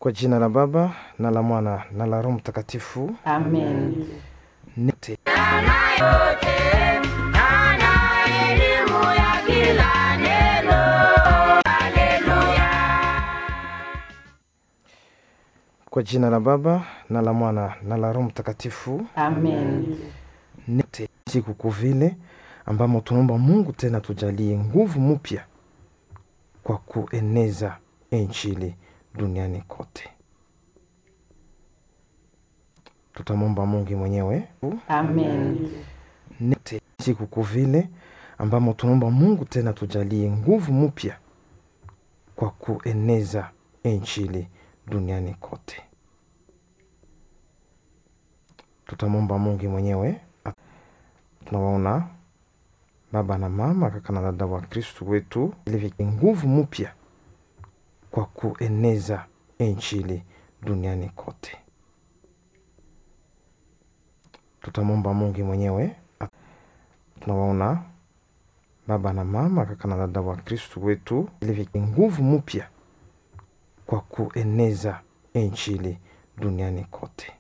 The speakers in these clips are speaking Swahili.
Kwa jina la Baba na la Mwana na la Roho Mtakatifu. Amen. Nite. Kwa jina la Baba na la Mwana na la Roho Mtakatifu. Amen. Nite siku kuvile ambamo tunaomba Mungu tena tujalie nguvu mpya kwa kueneza injili duniani kote. Tutamwomba Mungu mwenyewe Amen. nite siku kuvile ambamo tunaomba Mungu tena tujalie nguvu mpya kwa kueneza injili duniani kote. Tutamwomba Mungu mwenyewe. Tunawaona baba na mama, kaka na dada wa Kristu wetu, ili nguvu mpya kwa kueneza injili duniani kote. Tutamwomba Mungu mwenyewe. Tunawaona baba na mama, kaka na dada wa Kristu wetu, ili nguvu mpya kwa kueneza injili duniani kote.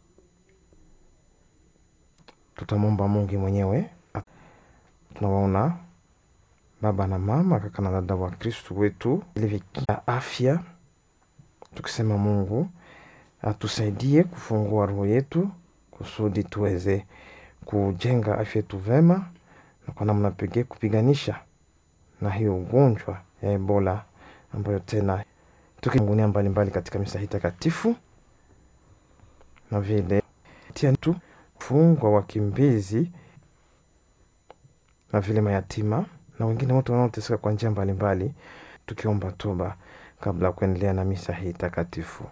Tutamwomba Mungu mwenyewe. Tunawaona baba na mama, kaka na dada wa Kristu wetu, ili afya, tukisema Mungu atusaidie kufungua roho yetu kusudi tuweze kujenga afya yetu vema na kwa namna pekee kupiganisha na hiyo ugonjwa ya Ebola ambayo tena tukingunia mbalimbali katika misa hii takatifu, na vile tia tu fungwa wakimbizi na vile mayatima na wengine wote wanaoteseka kwa njia mbalimbali, tukiomba toba kabla ya kuendelea na misa hii takatifu.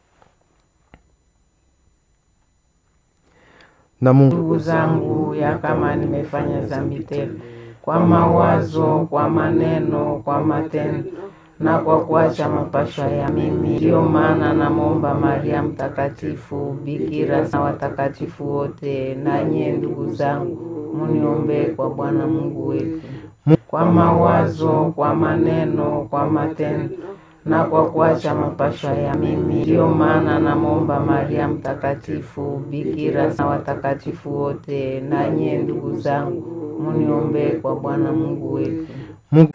Na Mungu Ndugu zangu, ya kama nimefanya dhambi tele kwa mawazo, kwa maneno, kwa matendo na kwa kuacha mapashwa ya mimi, ndiyo maana namwomba Maria Mtakatifu, bikira na watakatifu wote, na nyie ndugu zangu, muniombee kwa Bwana Mungu wetu, kwa mawazo, kwa maneno, kwa matendo na kwa kuacha mapashwa ya mimi, ndiyo maana namwomba Maria Mtakatifu, bikira na watakatifu wote, na nyie ndugu zangu, muniombee kwa Bwana Mungu wetu